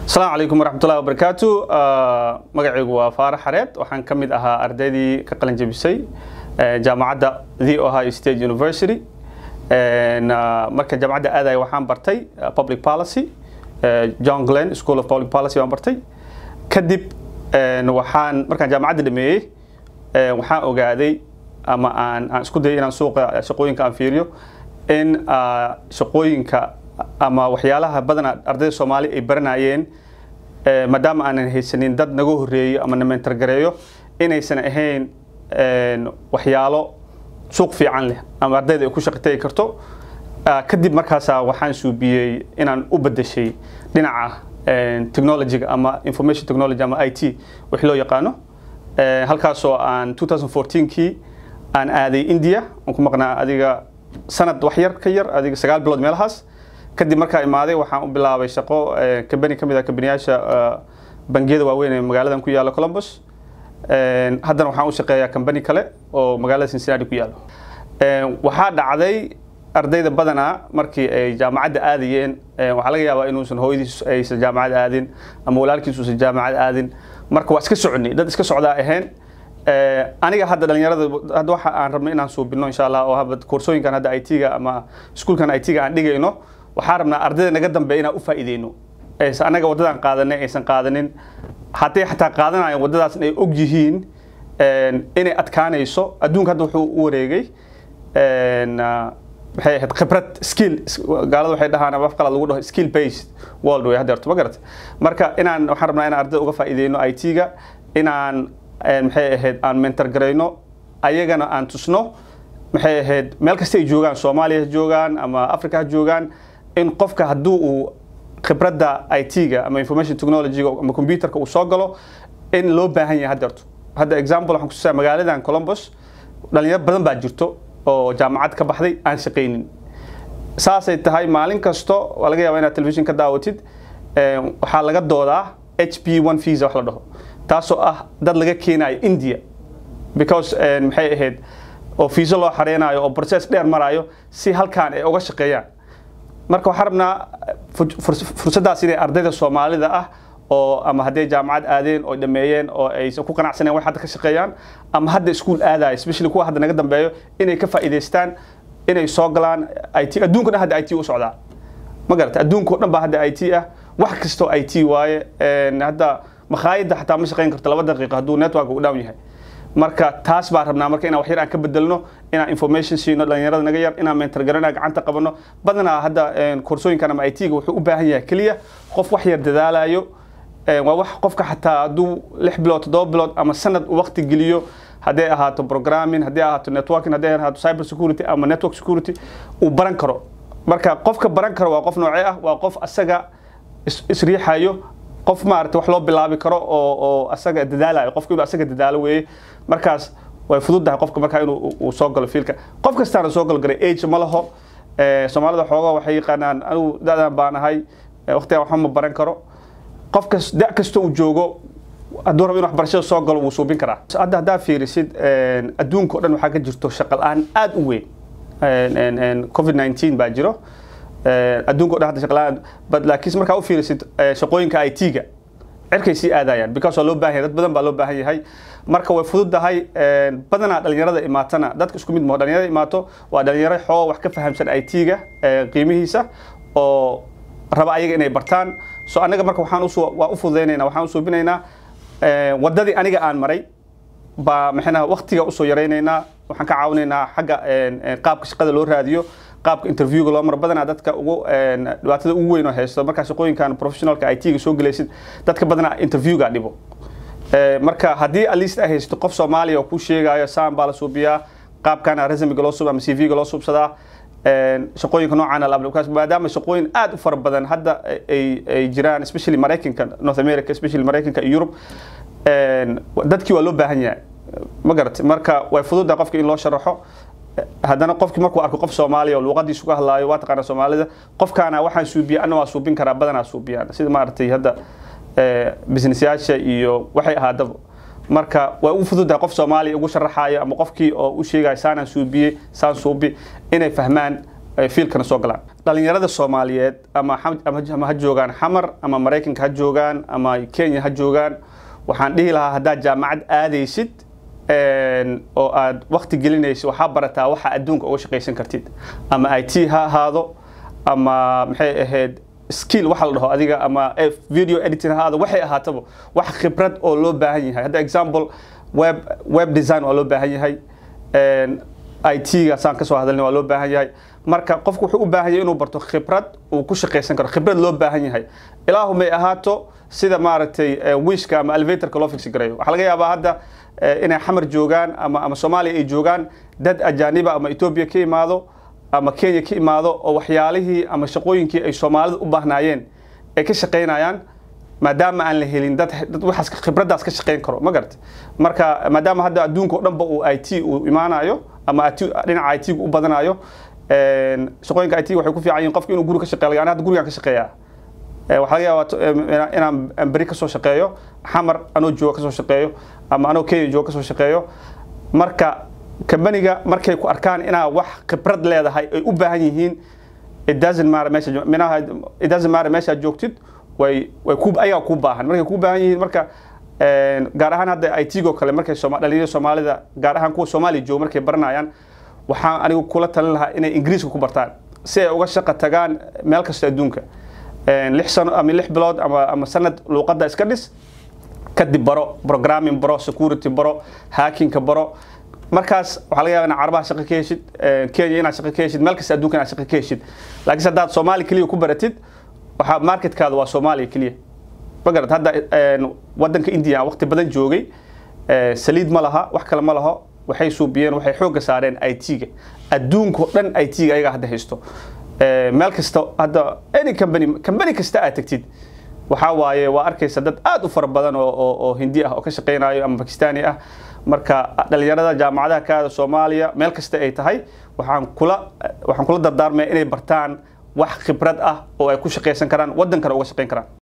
asalaamu calaykum waraxmatullahi wabarakaatu magacaygu waa faarax xareed waxaan ka mid ahaa ardaydii ka qalin jebisay jaamacadda the ohio state university marka jaamacadda aadaya waxaan bartay public policy john glenn school of public policy baan bartay kadib waxaan markaan jaamacadda dhameeyey waxaan ogaaday ama aan aan isku dayay inaan suuqa shaqooyinka aan fiiriyo in shaqooyinka ama waxyaalaha badanaa ardayda soomaali ay baranayeen maadaama aanan haysanin dad naga horeeyo ama na mentargareeyo inaysan ahayn waxyaalo suuq fiican leh ama ardayda ay ku shaqitagi karto kadib markaasaa waxaan suubiyey inaan u bedeshay dhinaca technologyga ama information technology ama i t wix loo yaqaano halkaasoo aan 2014kii aan aaday india aan ku maqnaa adiga sanad wax yar ka yar adiga sagaal bilood meelahaas kadib markaa imaaday waxaan u bilaabay shaqo kambani ka mid ah kambaniyaasha bangiyada waaweyn ee magaaladan ku yaalla columbus haddana waxaan u shaqeeyaa kambani kale oo magaalada cincinnati ku yaallo waxaa dhacday ardayda badanaa markii ay jaamacadda aadayeen waxaa laga yaabaa inuusan hooyadiis aysan jaamacad aadin ama walaalkiis uusan jaamacad aadin marka waa iska soconay dad iska socdaa ahayn aniga hadda dhalinyarada hadda waxa aan rabno inaan suubino insha allah oo haba koorsooyinkan hadda i t-ga ama iskuulkan i t-ga aan dhigayno waxaan rabnaa ardayda naga dambe inaan u faa'iideyno anaga waddadan qaadanay aysan qaadanin hadday xataa qaadanayan waddadaas ay og yihiin inay adkaanayso adduunka hadda wuxuu u wareegay maxay ahayd khibrad skill gaalada waxay dhahaan ama afqalaad lagu dhaho skill based world way haddeerto ma garata marka inaan waxaan rabnaa inaan ardayda uga faa'iideyno i t-ga inaan maxay ahayd aan mentor garayno ayagana aan tusno maxay ahayd meel kasta ay joogaan soomaaliya ha joogaan ama africa ha joogaan in qofka hadduu uu khibradda i t-ga ama information technologyga ama computerka uu soo galo in loo baahan yahay haddeerto hadda example waxaan kutusaa magaaladan columbus dhalinyaro badan baa jirto oo jaamacad ka baxday aan shaqaynin saasay tahay maalin kasto waa laga yaabaa inaad television ka daawatid waxaa laga doodaa h p one visa wax la dhaho taasoo ah dad laga keenayo india because maxay ahayd oo fiiso loo xareynayo oo process dheer marayo si halkaan ay uga shaqeeyaan marka waxaan rabnaa fursaddaas inay ardayda soomaalida ah oo ama hadday jaamacad aadeen oo dhameeyeen oo aysan ku qanacsaneen wax hadda ka shaqeeyaan ama hadda iskuul aadaya especially kuwa hadda naga dambeeyo inay ka faa'iidaystaan inay soo galaan i t adduunka dhan hadda i t u socdaa ma garata adduunka o dhan baa hadda i t ah wax kastoo i t waaye hadda makhaayadda xataa ma shaqayn karto laba daqiiqa hadduu network u down yahay marka taas baan rabnaa marka inaan wax yar aan ka bedelno inaan information siino dhalinyarada naga yar inaan mentor garana gacanta qabano badanaa hadda koorsooyinkan ama i t-ga wuxuu u baahan yahay keliya qof wax yar dadaalayo waa wax qofka xataa hadduu lix bilood toddoba bilood ama sanad waqti geliyo hadday ahaato programming hadday ahaato networking hadday ahaato cyber security ama network security uu baran karo marka qofka baran karo waa qof noocee ah waa qof asaga isriixayo qof maarata wax loo bilaabi karo oo oo asaga dadaalayo qofka inuu asaga dadaalo weeye markaas way fududahay qofka markaa inuu uu soo galo fiilka qof kastaana soo galo garay age ma laho soomaalida xoogaa waxay yaqaanaan anigu da-dan baan ahay waqtigan waxba ma baran karo qof kas da kasta uu joogo hadduu rabo in waxbarashada soo galo wuu suubin karaa hadda haddaa fiirisid adduunka o dhan waxaa ka jirto shaqa la-aan aad u weyn covid 19 baa jiro adduunka o dhan hadda shaqa la-aan but laakiin markaa u fiirisid shaqooyinka i t-ga cirkay sii aadayaan because waa loo baahan yahay dad badan baa loo baahan yahay marka way fududahay badanaa dhalinyarada imaatana dadka isku mid maho dhalinyarada imaato waa dhalinyaro xoo wax ka fahamsan i t-ga qiimihiisa oo raba ayaga inay bartaan so anaga marka waxaan usu waa u fududaynayna waxaan u suubinaynaa waddadii aniga aan maray baa maxayna waqtiga usoo yaraynaynaa waxaan ka caawinaynaa xagga qaabka shaqada loo raadiyo qaabka interviewga loo maro badanaa dadka ugu dhibaatada ugu weyn oo haysto markaa shaqooyinkan professionalka i t-ga soo gelaysid dadka badanaa interviewga dhibo marka haddii at least ay haysato qof soomaaliya oo kuu sheegayo saan baa la suubiyaa qaabkana resumiga loo suub ama c v-ga loo suubsadaa shaqooyinka noocan maadaama shaqooyin aad u fara badan hadda ay jiraan especially maraykanka north america especially maraykanka iyo yurub dadkii waa loo baahan yahay ma garat marka way fududahay qofka in loo sharaxo haddana qofkii markuu arko qof soomaaliya oo luuqadiisu ka hadlaayo waa taqaana soomaalida qofkaana waxaan suubiya anna waa suubin karaa badanaa suubiyaan sida maaragtay hadda businessyaasha iyo waxay ahaadaba marka way u fududahay qof soomaaliya ugu sharaxayo ama qofkii oo u sheegayo saanaan suubiyey saan suubi inay fahmaan fiilkana soo galaan dhalinyarada soomaaliyeed ama ama ha joogaan xamar ama maraykanka ha joogaan ama kenya ha joogaan waxaan dhihi lahaa haddaad jaamacad aadaysid oo aad wakti gelinaysid waxaa barataa waxa adduunka uga shaqaysan kartid ama i t ha ahaado ama maxay ahayd skill waxa la dhaho adiga ama video editing ha ahaado waxay ahaataba wax khibrad oo loo baahan yahay hadda example web web design waa loo baahan yahay i t-ga saan kasoo hadalnay waa loo baahan yahay marka qofku wuxuu u baahan yahay inuu barto khibrad uu ku shaqaysan karo khibrad loo baahan yahay ilaahu may ahaato sida maaragtay wishka ama elevatorka loo fixi garayo waxaa laga yaabaa hadda inay xamar joogaan ama ama soomaaliya ay joogaan dad ajaaniba ama etoobiya ka imaado ama kenya ka imaado oo waxyaalihii ama shaqooyinkii ay soomaalida u baahnaayeen ay ka shaqaynayaan maadaama aan la helin dad dad waxaas khibraddaas ka shaqayn karo ma garata marka maadaama hadda adduunka oo dhanba uu i t uu imaanayo ama dhinaca i t-gu u badanayo shaqooyinka i t waxay ku fiican yihin qofka inuu guri ka shaqeeyo yani hadda gurigaan ka shaqeeyaa waxaa laga yaabaa inaan beri kasoo shaqeeyo xamar anoo jooga kasoo shaqeeyo ama anoo kenya jooga kasoo shaqeeyo marka kambaniga markay ku arkaan inaa wax khibrad leedahay ay u baahan yihiin it doesn't matter meesha minaha it doesn't matter meeshaad joogtid way way ku ayaga ku baahan markay ku baahan yihiin marka gaar ahaan hadda i t-go kale markay dhalinyarada soomaalida gaar ahaan kuwa soomaaliya jooga markay baranayaan waxaan anigu kula talin lahaa inay ingiriiska ku bartaan si ay uga shaqo tagaan meel kasta adduunka lix sano ama lix bilood ama ama sanad luuqadda iska dhis kadib baro programming baro security baro hackingka baro markaas waxaa laga yaaba inaad carabaha shaqo ka heshid kenya inaad shaqo ka heshid meel kasta adduunka inaad shaqo ka heshid laakiinse haddaad soomaali keliya ku baratid waxaa marketkaada waa soomaaliya keliya ma garat hadda wadanka india waqti badan joogay saliid ma laha wax kale ma laho waxay suubiyeen waxay xoogga saareen i t-ga adduunka oo dhan i t-ga ayagaa hadda haysto meel kasta hadda any company company kasta aad tagtid waxaa waaye waa arkaysa dad aad u fara badan oo oo hindi ah oo ka shaqaynayo ama bakistani ah marka dhalinyarada jaamacadaha kaada soomaaliya meel kasta ay tahay waxaan kula waxaan kula dardaarmaya inay bartaan wax khibrad ah oo ay ku shaqaysan karaan wadankana uga shaqayn karaan